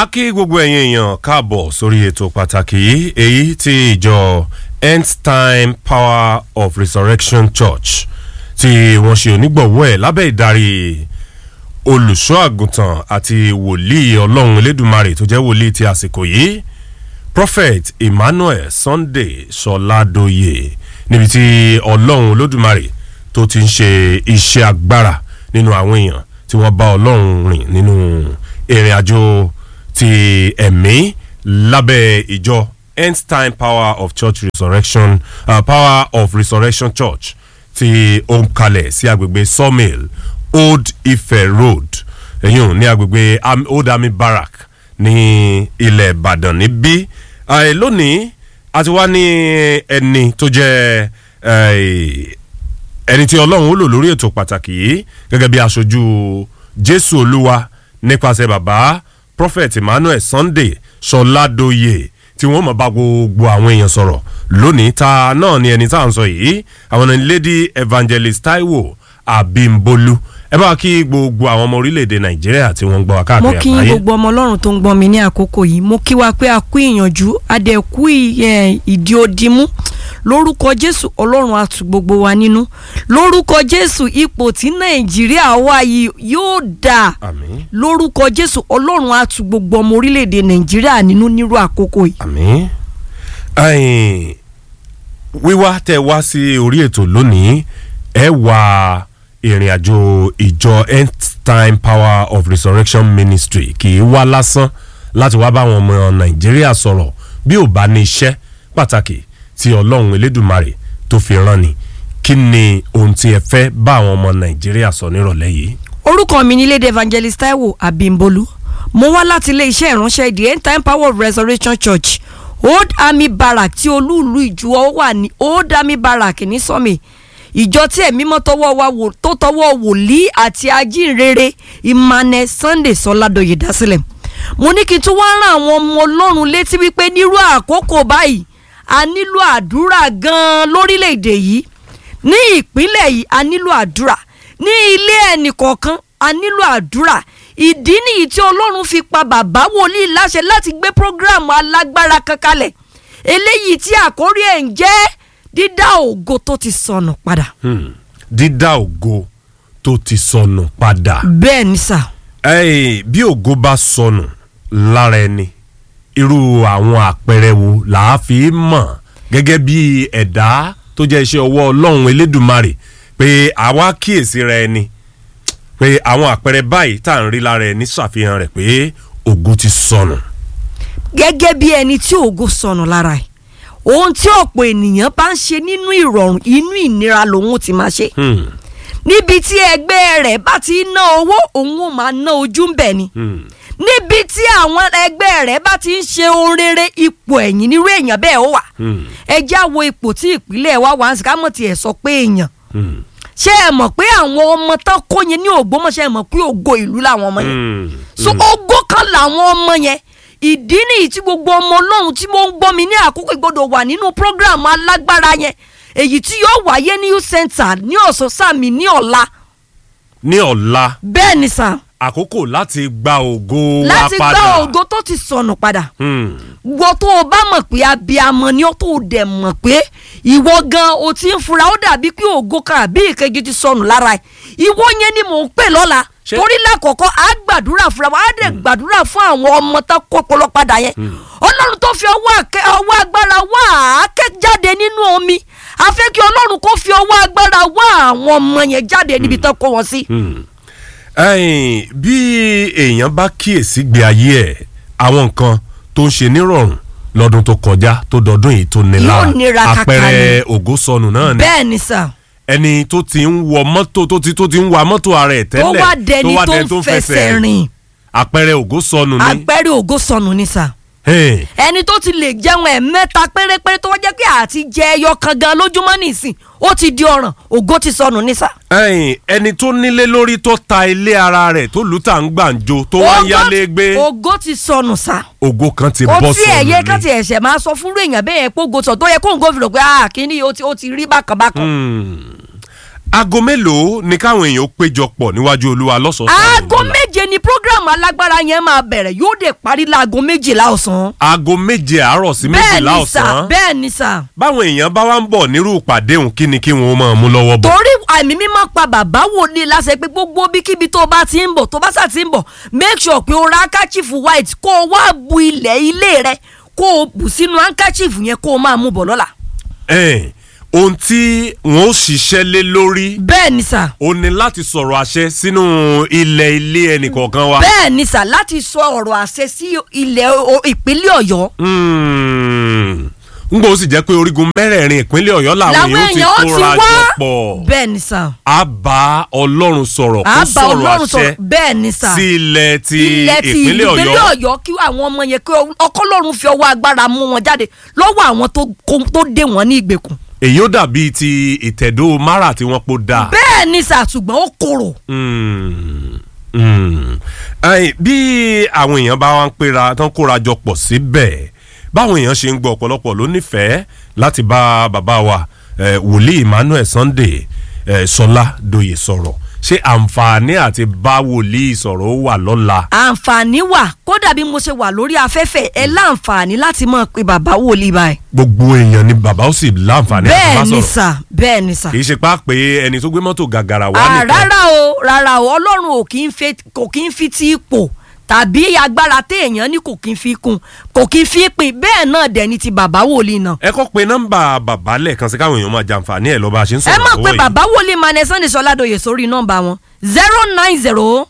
a kí gbogbo ẹ̀yin èèyàn káàbọ̀ sórí ètò pàtàkì yìí èyí tí ìjọ end time power of resurrection church tí wọ́n ṣe onígbọ̀wọ́ ẹ̀ lábẹ́ ìdarí olùṣọ́ àgùntàn àti wòlíì ọlọ́run elédùnmarè tó jẹ́ wòlíì ti àsìkò yìí prophet emmanuel sunday sọládòye níbi tí ọlọ́run olódùmarè tó ti ń ṣe iṣẹ́ agbára nínú àwọn èèyàn tí wọ́n bá ọlọ́run rìn nínú ìrìn àjò ti ẹ̀mí lábẹ́ ìjọ end time power of church resurrection uh, power of resurrection church tí ó ń kalẹ̀ sí agbègbè sawmill old ife road ẹ̀yìn ní agbègbè Am- old army barrack ní ilẹ̀ ìbàdàn níbí Eh, lónìí a ti wá ní ẹni tó jẹ́ eh, ẹni tí ọlọ́run ó lò lórí ètò pàtàkì yìí gẹ́gẹ́ bí aṣojú jésù olúwa nípasẹ̀ bàbá prophet emmanuel sunday sọládòye tí wọ́n mọ̀ bá gbogbo àwọn èèyàn sọ̀rọ̀ lónìí ta náà ni ẹni tá à ń sọ yìí àwọn ni lady evangelist taiwo abimbolu ẹ bá kí gbogbo àwọn ọmọ orílẹ̀-èdè nàìjíríà tí wọ́n ń gbọ́ wa mo káàkiri kí àgbáyé gbogbo ọmọ ọlọ́run tó ń gbọ́n mi ní àkókò yìí mo kí wa pé a kú ìyànjú a dẹ̀ kú ì- ẹ̀, ìdí òdìmú lórúkọ jésù ọlọ́run á tù gbogbo wa nínú lórúkọ jésù ipò tí nàìjíríà wà yìí yóò dáa àmín lórúkọ jésù ọlọ́run á tù gbogbo ọmọ orílẹ̀-èdè nàìjíríà nínú nírú àkókò yìí. àmín ẹ̀yin, wíwá tẹ wá sí orí ètò lónìí ẹ wá ìrìn àjò ìjọ end time power of resurrection ministry kì í wá lásán láti wá báwọn ọmọ nàìjíríà sọ̀rọ̀ bí ò bá ní iṣẹ́ pàtàkì tí ọlọ́run elédùmarè tó fi rán ni kí ni ohun tí ẹ fẹ́ bá àwọn ọmọ nàìjíríà sọ nírọ̀lẹ́ yìí. orúkọ mi ni lady evangelist taiwo abimbolu mo wá láti ilé iṣẹ́ ìránṣẹ́ the end time power of resurrection church old army barrack tí olúùlú ìjùwọ́ wà ní old army barrack ní sọ́mi ìjọ tí ẹ̀mí mọ́ tọwọ́ wa wò tó tọwọ́ wòlíì àti ajínrere emmanuel sunday sọládọ̀yè dásílẹ̀ mo ní kí n tún wá rán àwọn ọmọ ọlọ́run létí wípé nírú àkókò báyìí a nílò àdúrà gan-an lórílẹ̀‐èdè yìí ní ìpínlẹ̀ yìí a nílò àdúrà ní ilé ẹnì kọ̀ọ̀kan a nílò àdúrà ìdí nìyí tí ọlọ́run fi pa bàbá wòlíì láṣẹ láti gbé prógráàmù alágbára kan kalẹ̀ eléyìí tí àkórí ẹ̀ ń jẹ́ dídá ògo tó ti sọnù padà. Hmm. dídá ògo tó ti sọnù padà. bẹ́ẹ̀ ni sà Ẹ́ẹ̀, bí ògo bá sọnù lára ẹni irú àwọn àpẹẹrẹ wo là á fi mọ̀ gẹ́gẹ́ bí ẹ̀dá tó jẹ́ iṣẹ́ ọwọ́ ọlọ́run elédùnmarè pé àwa kíyèsí ra ẹni pé àwọn àpẹẹrẹ báyìí tá à ń rí lára ẹni ṣàfihàn rẹ̀ pé ògo ti sọnù. gẹ́gẹ́ bí ẹni tí ògo sọnù lára ẹ̀ ohun tí ọ̀pọ̀ ènìyàn bá ń ṣe nínú ìrọ̀rùn inú ìnira lòun ti máa ṣe Hmm, níbi tí ẹgbẹ́ rẹ̀ bá ti ná owó òun ò máa ná ojú ń bẹ̀ ni. hmm, níbi tí àwọn ẹgbẹ́ rẹ̀ bá ti ń ṣe ohun rere ipò ẹ̀yìn nírú èèyàn bẹ́ẹ̀ ó wà hmm, ẹ já wo ipò tí ìpínlẹ̀ wa wà ń sì ká mọ̀ tiẹ̀ sọ pé èèyàn hmm, ṣé ẹ mọ̀ pé àwọn ọmọ tán kó yẹn ní ògbómọ̀ṣẹ́ ẹ mọ̀ pé ògo ìlú làwọn ọmọ yẹn hmm, so ògo kan làwọn ọmọ yẹn ìdí nìyí tí gbogbo ọmọ ọlọ́run tí mo ń gbọ́ mi ní àkókò ìgbọ́dọ̀ wà nínú prógráàmù alágbára yẹn èyí tí yóò wáyé ní youth center ní ọ̀sán sàmì ní ọ̀la ní ọ̀la bẹ́ẹ̀ ni sà àkókò láti gba ògo wa láti padà. gbá ògo tó ti sọnù padà Hmm, wọ́n tó o bá mọ̀ pé abiyamọ ni ó tó o dẹ̀ mọ̀ pé ìwọ gan o ti ń fura ó dàbí pé ògo kan àbí ìkejì ti sọnù lára ẹ̀ ìwọ yẹn ni mò ń pè lọ́la Ṣé- torí lákọ̀ọ́kọ́ á gbàdúrà fúnra wa á dẹ̀ gbàdúrà fún àwọn ọmọ tó kọ́pọ̀lọ́ padà yẹn ọlọ́run tó fi ọwọ́ àkẹ́- ọwọ́ agbára wá àáké jáde nínú omi a fẹ́ kí ọlọ́run kó fi ọwọ́ agbára wá àwọn ọmọ yẹn jáde níbi tó kó wọn sí. hmm. Ẹ̀yin, bí èèyàn bá kíyèsí gbé ayé ẹ̀ àwọn nǹkan tó ń ṣe nírọ̀rùn lọ́dún tó kọjá tó dọdún yìí tó ní Yóò lára nira kàkà àpẹẹrẹ ògo sọnù náà ni bẹ́ẹ̀ ni sà ẹni tó ti ń wọ mọ́tò tó ti tó ti ń wa mọ́tò ara ẹ̀ tó tẹ́lẹ̀ wá dẹni tó dẹni ń fẹsẹ̀ rìn àpẹẹrẹ ògo sọnù ni àpẹẹrẹ ògo sọnù ni sà. Hey, ẹni tó ti lè jẹun ẹ̀mẹ́ta pérépéré tó wá jẹ́ pé àti jẹ ẹyọ kan gan lójúmọ́ nìsín ó ti di ọ̀ràn ògo ti sọnù ní sà. ẹ̀yin, ẹni tó nílé lórí tó ta ilé ara rẹ̀ tó lù tà ń gbàǹjo tó wá ń yálé gbé ògo ti sọnù sà. ògo kan ti ó bọ́ tí ẹ̀yẹ sọnù kan ti ni. ẹ̀ṣẹ̀ máa sọ fúnrú èèyàn bẹ́ẹ̀ pé ògo sọ tó yẹ kó ń gómìnà pé ah kíní ó ti ó ti rí bákan bákan. Hmm. aago mélòó ni káwọn èèyàn ó péjọ pọ̀ níwájú olúwa lọ́sọ̀ọ̀sán aago lọ́la? méje ni program alágbára yẹn máa bẹ̀rẹ̀ yóò dé parí láago méjìlá ọ̀sán. aago méje àárọ̀ sí bẹ́ẹ̀ méjìlá ni sà ọ̀sán bẹ́ẹ̀ ni sà. báwọn èèyàn bá wá ń bọ̀ nírú ìpàdé òun kí ni kí wọn ó máa mú lọ́wọ́ bọ̀. torí àmì mímọ́ pa bàbá wòlíì láṣẹ pé gbogbo bíkíbi tó bá ti ń bọ̀ tó bá sà ti ń bọ̀ make sure pé o ra handkerchief white kó o wá bu ilẹ̀ ilé rẹ kó o bù sínú handkerchief yẹn kó o máa mú bọ̀ lọ́la. Ẹ̀n, ohun tí wọn ó ṣiṣẹ́ lé lórí bẹ́ẹ̀ ni sà ó ní láti sọ̀rọ̀ àṣẹ sínú ilẹ̀ ilé ẹnìkọ̀ọ̀kan wa. bẹ́ẹ̀ ni sà láti sọ ọ̀rọ̀ àṣẹ sí ilẹ̀ o- ìpínlẹ̀ ọ̀yọ́ Hmm. n gbọ́ sì jẹ́ pé orígun mẹ́rẹ̀ẹ̀rin ìpínlẹ̀ ọ̀yọ́ làwọn làwọn èèyàn ti èèyàn ó ti kóra wá jọ pọ̀ bẹ́ẹ̀ ni sà a bá ọlọ́run sọ̀rọ̀ kó àbá sọ̀rọ̀ ọlọ́run àṣẹ sọ̀rọ̀ bẹ́ẹ̀ ni sà sí ilẹ̀ ti ilẹ̀ ti ìpínlẹ̀ ìpínlẹ̀ ọ̀yọ́ ọ̀yọ́ kí àwọn ọmọ yẹn kí ọkọlọ́run fi ọwọ́ agbára mú wọn jáde lọ́wọ́ àwọn tó kó- tó dé wọn ní ìgbèkùn. èyí ó dàbí ti ìtẹ̀dó mara tí wọ́n pò dáa. bẹ́ẹ̀ ni sà ṣùgbọ́n ó korò. Mm, mm. Ẹ̀yin, bí àwọn èèyàn bá wá ń pera tán kóra jọ pọ̀ síbẹ̀ báwọn èèyàn ṣe ń gbọ́ ọ̀pọ̀lọpọ̀ ló nífẹ̀ẹ́ láti bá bàbá wa eh, wòlíì Emmanuel Sunday eh, Sọlá Dòye sọ̀rọ̀ ṣé àǹfààní àti bá wòlíì sọ̀rọ̀ ó wà lọ́la. àǹfààní wà kódà bí mo ṣe wà lórí afẹ́fẹ́ ẹ láǹfààní láti mọ̀ pé bàbá wòlíì báyìí. gbogbo èèyàn ni bàbá ó sì láǹfààní àti bá bẹ́ẹ̀ ni sọ̀rọ̀ sà bẹ́ẹ̀ ni sà. kì í ṣe pá pé ẹni tó gbé mọ́tò gàgàrà wá Ah, nìkan rárá o rárá o ọlọ́run ò kì í fi kò kì í fi ti ipò tàbí agbára téèyàn ní kò kì í fi kún kò kì í fi pin bẹ́ẹ̀ náà dẹ̀ ni ti bàbá wòlíì náà. ẹ kọ́ pé nọ́mbà bàbá lẹ́ẹ̀kan sí káwọn èèyàn máa jàǹfààní ẹ̀ lọ́ba ṣe ń ẹ sọ̀rọ̀ mọ̀ lọ́wọ́ pé yìí. bàbá wòlíì Emmanuel Sunday Sọládòye sórí nọ́mbà wọn zero nine zero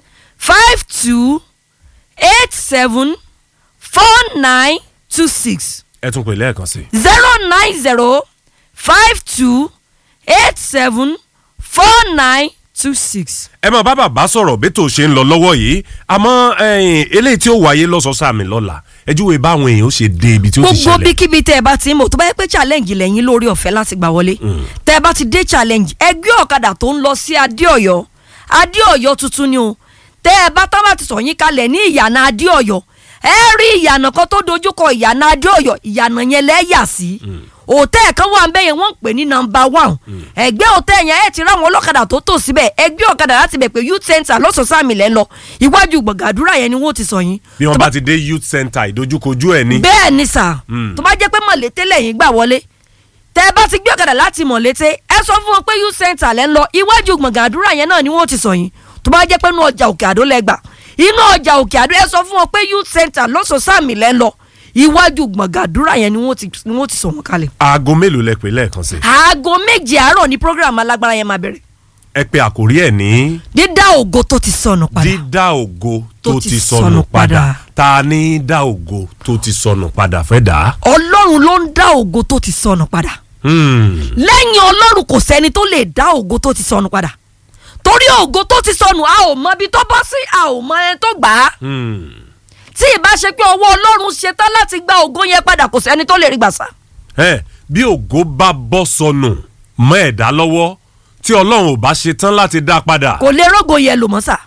five two eight seven four nine two six ẹ tún pè lẹ́ẹ̀kan sí i. zero nine zero five two eight seven four nine two six. ẹ máa bá bàbá sọ̀rọ̀ bí tó ṣe ń lọ lọ́wọ́ yìí àmọ́ ẹ̀yìn, eléyìí tí ó wáyé lọ́sọ̀ọ́sàmì lọ́la ẹ júwe báwọn èèyàn ó ṣe dé ibi tí ó ti gbogbo ṣẹlẹ̀. bíkíbi tẹ ẹ bá ti ń bọ̀ tó bá yẹ pé challenge lẹ́yìn lórí ọ̀fẹ́ láti gbà wọlé tẹ ẹ bá ti dé challenge ẹgbẹ́ ọ̀kadà tó ń lọ sí adéọ̀yọ́ adéọ̀yọ́ tuntun ni o tẹ ẹ bá tá bá ti sọ yín kalẹ̀ ní ìyànà adéọ̀yọ́ ẹ rí ìyànà kan tó dojúkọ ìyànà adéọ̀yọ́ ìyànà yẹn lẹ́yà sí òtẹ́ẹ̀ kan wà ń bẹ́ẹ̀ yẹn wọ́n ń pè ní nọmba one ẹgbẹ́ òtẹ́ẹ̀ yẹn ẹ ti ráwọn ọlọ́kadà tó tò síbẹ̀ ẹgbẹ́ ọ̀kadà láti bẹ̀ pé youth center lọ́sọ̀ọ́sàmì lẹ́ ń lọ iwájú gbọ̀ngàdúrà yẹn ni wọ́n ti sọ yín bí wọ́n Tó bá ti dé youth center ìdojúkojú ẹ̀ ní. bẹ́ẹ̀ ni sà tó bá jẹ́ pé mọ̀lété lẹ́yìn gbà wọlé tẹ́ ẹ bá ti gbé ọ̀kadà láti mọ̀lété ẹ sọ fún wọn pé youth center lẹ́ ń lọ iwájú gbọ̀ngàn àdúrà yẹn náà ni wọ́n ti sọ yín tó bá jẹ́ pé inú ọjà òkè àdó lẹ́gbà inú ọjà òkè àdó ẹ sọ fún wọn pé youth center lọ́sọ̀ọ́sàmì lẹ́ ń lọ iwájú gbọ̀ngàn àdúrà yẹn ni wọ́n ti ni wọ́n ti sọ wọn kalẹ̀. aago mélòó lẹ pè lẹ́ẹ̀kan sí i. aago méje àárọ̀ ni program alágbára yẹn máa bẹ̀rẹ̀ ẹ pe àkórí ẹ̀ ní dídá ògo tó ti sọnù padà dídá ògo tó ti sọnù padà ta ni dá ògo tó ti sọnù padà fẹ́ dà á. ọlọ́run ló ń dá ògo tó ti sọnù padà. Hmm. lẹ́yìn ọlọ́run kò sẹ́ni tó lè dá ògo tó ti sọnù padà torí ògo tó ti sọnù a ò mọ ibi tó bọ́ sí a ò mọ ẹni tó gbà á Hmm. tí ìbá ṣe pé ọwọ́ ọlọ́run ṣetán láti gba ògo yẹn padà kò sẹ́ni tó lè rí gbà sá. ẹ bí ògo bá bọ́ sọnù mọ́ ẹ̀dá lọ́wọ́ tí ọlọ́run ò bá ṣe tán láti dá a padà. kò lè rógo yẹn lò mọ́ sà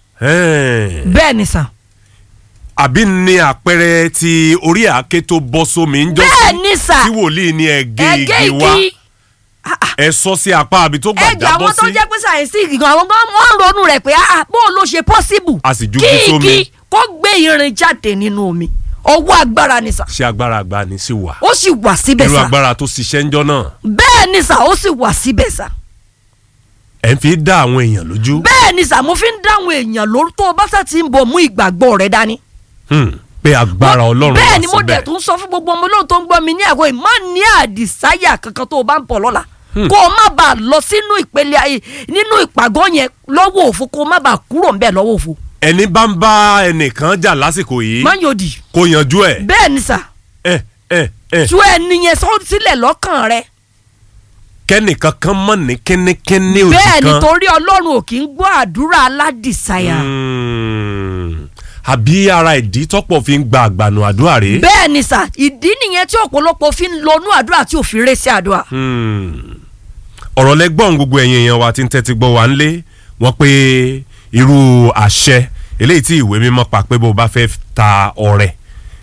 Ẹ́ẹ̀. bẹ́ẹ̀ ni sà àbí ní àpẹẹrẹ ti orí àáké tó bọ́ sómi ń jọ bẹ́ẹ̀ ni sà tí wòlíì ní ẹ̀gẹ́ ẹ̀gẹ́ igi wá igi ẹ sọ sí apá àbí tó gbà ẹ̀jẹ̀ jábọ́ àwọn tó sí jẹ́ pé sàyẹ́nsì gan àwọn gan wọ́n ń ronú rẹ̀ pé ah bó ló ṣe pọ́síbù A sì ju kí igi sómi. igi kó gbé irin jáde nínú omi ọwọ́ agbára ni sà ṣé agbára àgbà ni sí wà ó sì wà síbẹ̀ irú sà agbára tó ṣiṣẹ́ ń jọ náà bẹ́ẹ̀ ni sà ó sì wà síbẹ̀ sà. ẹ̀ ń fi dá àwọn èèyàn lójú bẹ́ẹ̀ ni sà mo fi ń dáhùn èèyàn lórí tó o bá sà ti ń bọ̀ mú ìgbàgbọ́ rẹ dání. Hmm. pé agbára ọlọ́run wà bẹ́ẹ̀ ni mo síbẹ̀ dẹ̀ tún sọ fún gbogbo ọmọ olóhùn tó ń gbọ́ mi ní àgọ́ yìí má ní àdìsáyà kankan tó o bá ń bọ̀ lọ́la kó o má bàa lọ sínú ìpele ayé nínú ìpàgọ́ yẹn lọ́wọ́ òfo kó o má bàa kúrò ń bẹ̀ lọ́wọ́ òfo. ẹni bá ń bá ẹnìkan jà lásìkò yìí má yòdì kó yanjú ẹ̀ bẹ́ẹ̀ ni sà ẹ ẹ ẹ tú ẹni yẹn sọ sílẹ̀ lọ́kàn rẹ kẹ́nìkan kan mọ̀ ní kínníkínní òjì bẹ́ẹ̀ kan ni torí ọlọ́run ò kì í gbọ́ àdúrà aládìsáyà Hmm. àbí ara ìdí tọ́pọ̀ fi ń gba àgbànú àdúrà rèé. bẹ́ẹ̀ ni sà ìdí nìyẹn tí ọ̀pọ̀lọpọ̀ fi ń lọnú àdúrà tí ò fi rẹ́ sí àdúrà. Hmm. ọ̀rọ̀ lẹ́gbọ̀n gbogbo ẹ̀yin èèyàn wa ti ń tẹ́tí gbọ́ wa ń lé wọ́n pé irú àṣẹ eléyìí tí ìwé mímọ́ pa pé bó bá fẹ́ ta ọrẹ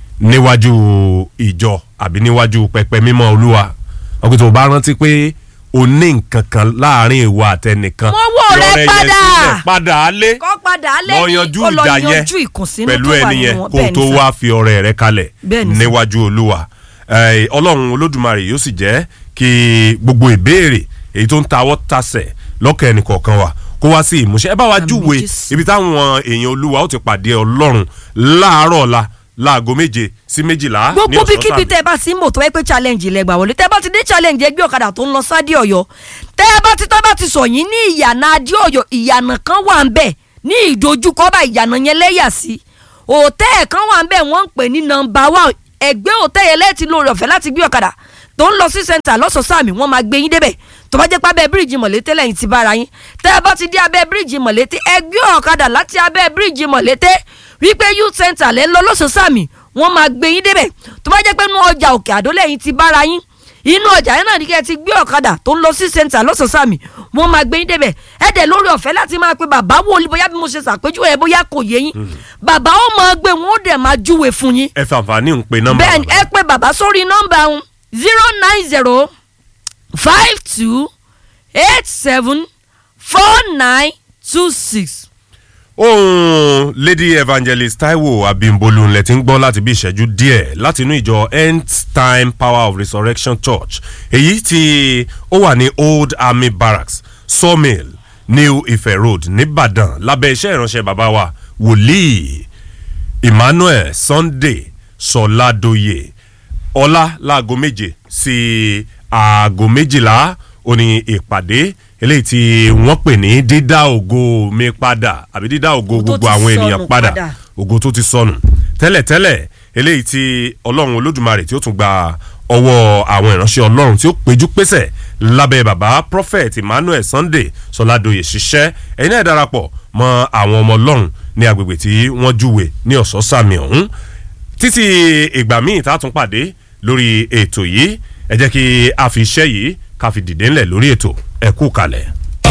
níwájú ìjọ àbí níwájú pẹpẹ mímọ́ olúwa wọ́n pé tó o bá rántí pé o ní nǹkan kan láàrin ìwà àtẹnìkan Mọ́wọ́ rẹ Yọrẹ yẹn padà. sílẹ̀, padà á lé kọ́ padà lọ lẹ́yìn yanjú kó lọ ìjà yẹn yanjú ìkùnsínú pẹ̀lú tó wà ẹni yẹn nínú wọn kó o bẹ́ẹ̀ tó ni sà. wá fi ọrẹ rẹ kalẹ̀ Bẹ́ẹ̀ ni sà. níwájú olúwa Eh, ọlọ́run olódùmarè yóò sì jẹ́ kí gbogbo ìbéèrè èyí tó ń tawọ́ tasẹ̀ lọ́kàn ẹnì kọ̀ọ̀kan wa kó wá sí ìmúṣẹ ẹ bá wa Àmín júwe Jésù. ibi táwọn èèyàn olúwa ó ti pàdé ọlọ́run láàárọ̀ ọ̀la láago méje sí méjìlá ní gbogbo ọ̀sán bíkíbi sàmì. tẹ ẹ bá ti ń bò tó wáyé pé challenge ilẹ̀ gbà wọlé tẹ ẹ bá ti dé challenge ẹgbẹ́ ọ̀kadà tó ń lọ sádì ọ̀yọ́ tẹ ẹ bá ti tọ́ bá ti sọ yín ní ìyànà adé ọ̀yọ́ ìyànà kan wà ń bẹ̀ ní ìdojúkọ bá ìyànà yẹn lẹ́yà sí òtẹ́ẹ̀ kan wà ń bẹ̀ wọ́n ń pè ní nọmba one ẹgbẹ́ òtẹ́ yẹn lẹ́ẹ̀tì lórí ọ̀fẹ́ láti gbé ọ̀kadà tó ń lọ sí center lọ́sọ̀ọ́sàmì wọ́n máa gbé yín débẹ̀ tó bá jẹ́ pé abẹ́ bíríìjì mọ̀lété lẹ́yìn ti bára yín tẹ́ ẹ bá ti dé abẹ́ bíríìjì mọ̀lété ẹgbẹ́ ọ̀kadà láti abẹ́ bíríìjì mọ̀lété wípé youth center lẹ́ ń lọ lọ́sọ̀ọ́sàmì wọ́n máa gbé yín débẹ̀ tó bá jẹ́ pé inú ọjà òkè àdó lẹ́yìn ti bára yín inú ọjà yẹn náà ní kẹ́ ẹ ti gbé ọ̀kadà tó ń lọ sí center lọ́sọ̀ọ́sàmì wọ́n máa gbé yín débẹ̀ ẹ dẹ̀ lórí ọ̀fẹ́ láti máa pe bàbá wòlíì bóyá bí mo ṣe ṣàpèjúwe ẹ bóyá kò yé yín bàbá ó máa gbé wọn ó dẹ̀ máa júwe fún yín ẹ fàǹfààní ń pe nọ́mbà bẹ́ẹ̀ ni bàbá. ẹ pé bàbá sórí nọ́mbà ọ̀hún zero nine zero five two eight seven four nine two six. ohun lady evangelist taiwo abimbolu ńlẹ ti ń gbọ́ láti bí ìṣẹ́jú díẹ̀ láti inú ìjọ end time power of resurrection church èyí tí ó wà ní old army barracks sawmill new ife road nìbàdàn lábẹ́ iṣẹ́ ìránṣẹ́ bàbá wa wòlíì emmanuel sunday sọládòye ọlá láago méje sí aago méjìlá ó ní ìpàdé eléyìí tí wọ́n pè ní dídá ògo mi padà àbí dídá ògo Ògo tó gbogbo ti àwọn sọnù ènìyàn padà padà. ògo tó ti sọnù tẹ́lẹ̀tẹ́lẹ̀ eléyìí tí ọlọ́run olódùmarè tí ó tún gba ọwọ́ àwọn ìránṣẹ́ ọlọ́run tí ó péjú pésẹ̀ lábẹ́ bàbá prophet emmanuel sunday sọládòye ṣiṣẹ́ ẹ̀yin náà darapọ̀ mọ́ àwọn ọmọ ọlọ́run ní agbègbè tí wọ́n júwe ní ọ̀sán sàmì ọ̀hún títí ìgbà míì tá a tún pàdé lórí ètò yìí ẹ jẹ́ kí a fi iṣẹ́ yìí ká fi dìde ńlẹ̀ lórí ètò ẹ kú kalẹ̀.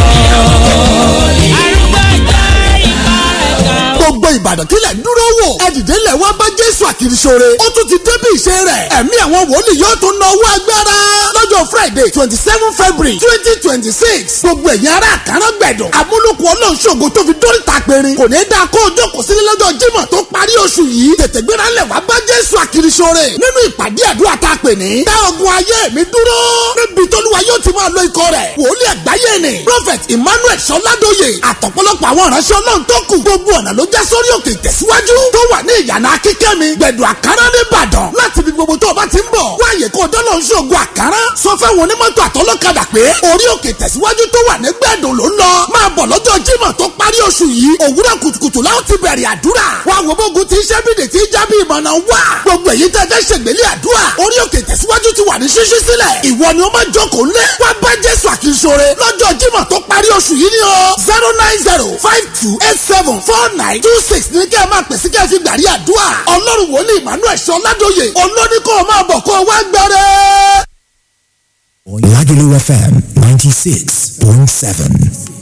gbogbo ìbàdàn kílẹ̀ dúró wò ẹ̀dìdẹ́ lẹ̀ wá bá jésù àkìrìsóore ó tún ti débi ìṣe rẹ̀ ẹ̀mí àwọn wòlíì yóò tún na owó agbára lọ́jọ́ friday twenty seven february twenty twenty six gbogbo ẹ̀yin ará àkàrà gbẹ̀dọ̀ amúlùkù ọlọ́ọ̀ṣọ́gbó tó fi dórí ta péré kò ní í dáa kó o jókòó sílé lọ́jọ́ jímọ̀ tó parí oṣù yìí tètè gbéra lẹ̀ wá bá jésù àkìrìsóore nínú ìpàdé àdúrà tá a pè ní dá ogun ayé mi dúró níbi tólúwa yóò ti máa lo ikọ̀ rẹ̀ wòlíì àgbáyé ni prophet emmanuel sọládóye àtọ̀pọ̀lọpọ̀ àwọn ìránṣẹ́ ọlọ́run tó kù gbogbo ọ̀nà ló já sórí òkè ìtẹ̀síwájú tó wà ní ìyànà akíkẹ́mi gbẹ̀dọ̀ àkàrà nìbàdàn láti ibi gbogbo tó o bá ti ń bọ̀ wáyé kó o dọ́lọ́ ń ṣògo àkàrà sọ fẹ́wọn onímọ́tò àtọlọ́kadà pé orí òkè ìtẹ̀síwájú tó wà ní gbẹ̀dọ̀ ló ń lọ máa bọ̀ lọ́jọ́ jímọ̀ tó parí oṣù yìí òwúrọ̀ kùtùkùtù láwọn ti bẹ̀rẹ̀ àdúrà wá wo bógun ti iṣẹ́ bídè tí jábí ìmọ̀nà wà gbogbo èyí tẹ́ fẹ́ ṣègbélé àdúrà orí òkè ìtẹ̀síwájú ti wà ní ṣíṣí sílẹ̀ ìwọ ni ó máa jókòó lé wá bá jésù àkínṣore lọ́jọ́ jímọ̀ tó parí oṣù yìí ni o zero nine zero five two eight seven four nine two six ní kẹ́ ẹ máa pèsè kẹ́ ẹ fi gbàrí àdúrà ọlọ́run wòlíì emmanuel sọládòye olóní kó o máa bọ̀ kó o wá gbẹrẹ. Lagelu FM 96.7.